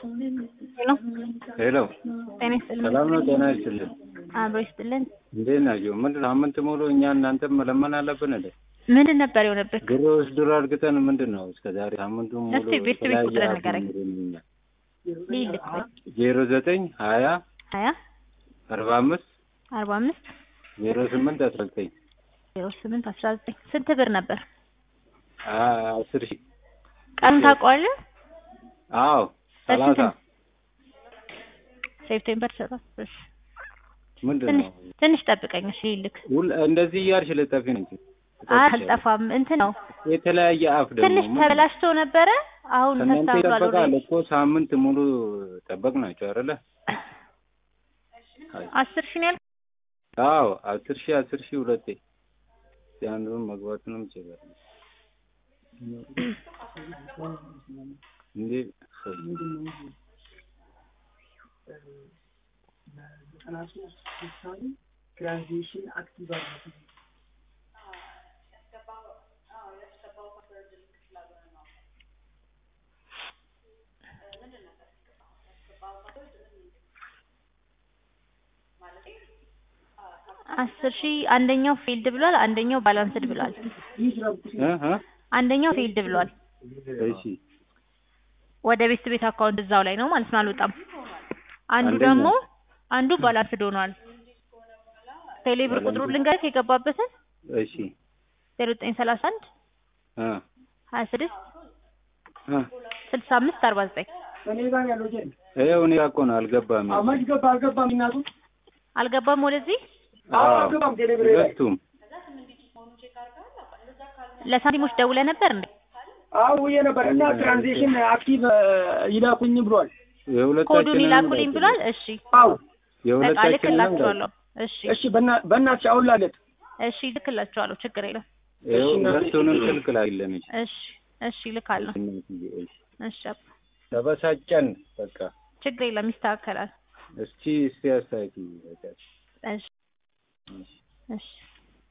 ሄሎ ሄሎ ጤና ይስጥልን። ሰላም ነው? ጤና ይስጥልን። አብሮ ይስጥልን። እንዴት ናቸው? ምንድን ነው ሳምንት ሙሉ እኛ እናንተም መለመን አለብን እንዴ? ምንድን ነበር የሆነበት? ግሮስ ድሮ አድርገን ምንድን ነው እስከ ዛሬ ሳምንቱ ሙሉ እስቲ ቤት ቤት የተለያየ ቁጥር አፍ ንገረኝ። ይኖረኛል። ልይልክ ዜሮ ዘጠኝ ሀያ ሀያ አርባ አምስት አርባ አምስት ዜሮ ስምንት አስራ ዘጠኝ ዜሮ ስምንት አስራ ዘጠኝ ስንት ብር ነበር? አስር ሺህ ቀኑን ታውቀዋለህ? አዎ ሰላሳ በስንት? ሴፕቴምበር ሰባት እሺ። ምንድን ትንሽ ነው ትንሽ ጠብቀኝ እሺ ልይልክ። ሁል እንደዚህ እያልሽ ልጠፊ ነው እንጂ አልጠፋም እንትን ነው የተለያየ አፍ ደግሞ ትንሽ ምንድን ነው? ተበላሽቶ ነበረ። አሁን ከእናንተ ተስተካክሏል። ይጠበቃል ኦልሬዲ እኮ ሳምንት ሙሉ ጠበቅ ናቸው አይደለ? አስር ሺህ ነው ያልኩት። አዎ አስር ሺህ አስር ሺህ ሁለቴ አንዱን መግባቱንም ይችላል እንዴ ትራንዚሽን አክቲቭ አድርጉ። አስር ሺህ አንደኛው ፊልድ ብሏል፣ አንደኛው ባላንስድ ብሏል። እ እ አንደኛው ፊልድ ብሏል። እሺ ወደ ቤት ቤት አካውንት እዛው ላይ ነው ማለት ነው፣ አልወጣም። አንዱ አንደኛው? ደግሞ አንዱ ባላንስድ ሆኗል። ቴሌብር ቁጥሩን ልንገርህ የገባበትን እሺ ዜሮ ዘጠኝ ሰላሳ አንድ እ ሀያ ስድስት እ ስልሳ አምስት አርባ ዘጠኝ እኔ ጋር ያለው ጀል ይኸው እኔ ጋር እኮ ነው አልገባም አዎ፣ መች ገባ አልገባም። እናቱ አልገባም ወደዚህ አዎ፣ አዎ አልገባም። ቴሌብር ላይ ሁለቱም ለሳንቲሞች ደውለ ነበር እንዴ? አዎ ውዬ ነበር እና ትራንዚሽን አክቲቭ ይላኩኝ ብሏል። ኮዱን የሁለታችንንም ይላኩልኝ ብሏል። እሺ አዎ በቃ የሁለታችንንም ልክላችኋለሁ። እሺ እሺ፣ በና- በእናትሽ አሁን ላለት እሺ ልክላችኋለሁ። ችግር የለም። ይኸው እሺ፣ እናቴ። ሁለቱንም ስልክ ላይለን እሺ እሺ ልካለሁ። እሺ አባ፣ ተበሳጨን በቃ ችግር የለም ይስተካከላል። እስቲ እስቲ አስተያየት እሺ እሺ